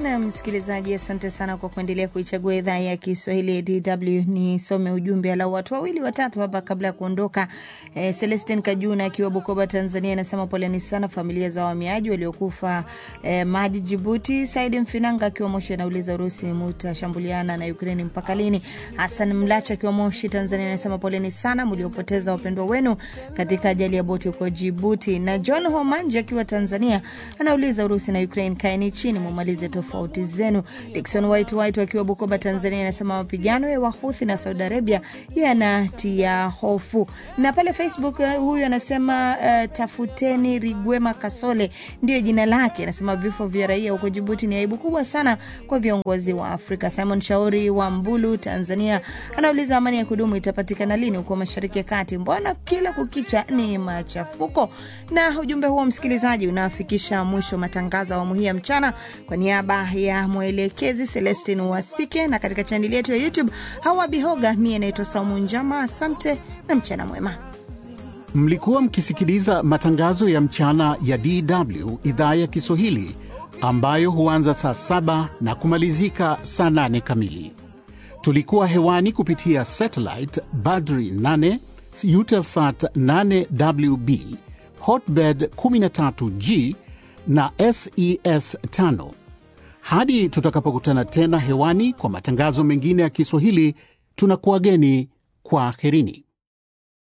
Na msikilizaji, asante sana kwa kuendelea kuichagua idhaa ya Kiswahili ya DW. Nisome ujumbe alau watu wawili watatu hapa kabla ya kuondoka. Eh, Celestin Kajuna akiwa Bukoba, Tanzania, anasema poleni sana familia za wahamiaji waliokufa eh, maji Jibuti. Saidi Mfinanga akiwa Moshi anauliza Urusi mutashambuliana na Ukraini mpaka lini? Hasan Mlacha akiwa Moshi, Tanzania, anasema poleni sana mliopoteza wapendwa wenu katika ajali ya boti huko Jibuti. Na John Homanje akiwa Tanzania anauliza Urusi na Ukraine, kaeni chini mumalize tofauti zenu. Dikson White White akiwa Bukoba, Tanzania, anasema mapigano ya Wahuthi na Saudi Arabia yanatia hofu. Na pale Facebook uh, huyu anasema uh, tafuteni Rigwema Kasole ndio jina lake. Anasema vifo vya raia huko Jibuti ni aibu kubwa sana kwa viongozi wa Afrika. Simon Shauri wa Mbulu, Tanzania, anauliza amani ya kudumu itapatikana lini huko Mashariki ya Kati? Mbona kila kukicha ni machafuko? Na ujumbe huo msikilizaji unafikisha mwisho matangazo ya awamu hii ya mchana. Kwa niaba ya mwelekezi Celestin Wasike na katika chaneli yetu ya YouTube Hawa Bihoga, mie naitwa Saumu Njama. Asante na mchana mwema. Mlikuwa mkisikiliza matangazo ya mchana ya DW idhaa ya Kiswahili ambayo huanza saa saba na kumalizika saa nane kamili. Tulikuwa hewani kupitia satellite Badri 8 Eutelsat 8WB Hotbird 13G na SES 5. Hadi tutakapokutana tena hewani kwa matangazo mengine ya Kiswahili, tunakuwageni kwa herini.